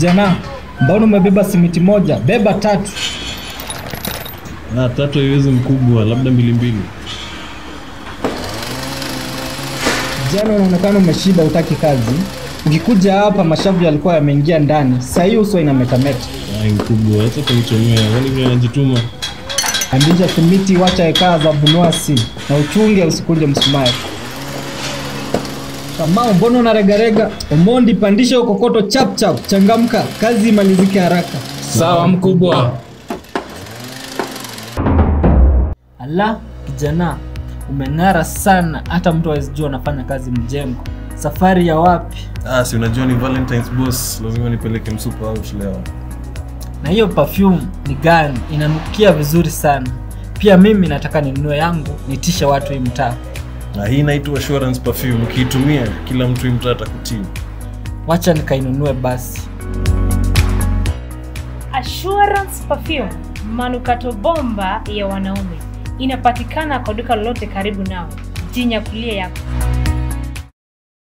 Kijana, mbona umebeba simiti moja? Beba tatu. Ah, tatu haiwezi mkubwa, labda mbili mbili. Kijana, unaonekana umeshiba, utaki kazi. Ukikuja hapa mashavu yalikuwa yameingia ndani, saa hii uso inametameta. Ai mkubwa, acha kunichomea. Yaani vile najituma. Andisha simiti, wacha ekaa za bunuasi na uchunge usikuje msumari. Kamau, mbona unaregarega? Omondi, pandisha ukokoto chap chap, changamka, kazi imalizike haraka. Sawa mkubwa. Ala, kijana, umeng'ara sana, hata mtu hawezi jua unafanya kazi mjengo. Safari ya wapi? Ah, si unajua ni Valentine's boss, lazima nipeleke msupa out leo. Na hiyo perfume ni gani? Inanukia vizuri sana. Pia mimi nataka ninunue yangu, nitishe watu hii mtaa. Na hii inaitwa assurance perfume. Ukiitumia kila mtu hii mtaa atakutii. Wacha nikainunue basi. Assurance Perfume, manukato bomba ya wanaume, inapatikana kwa duka lolote karibu nawe. Jinyakulie yako.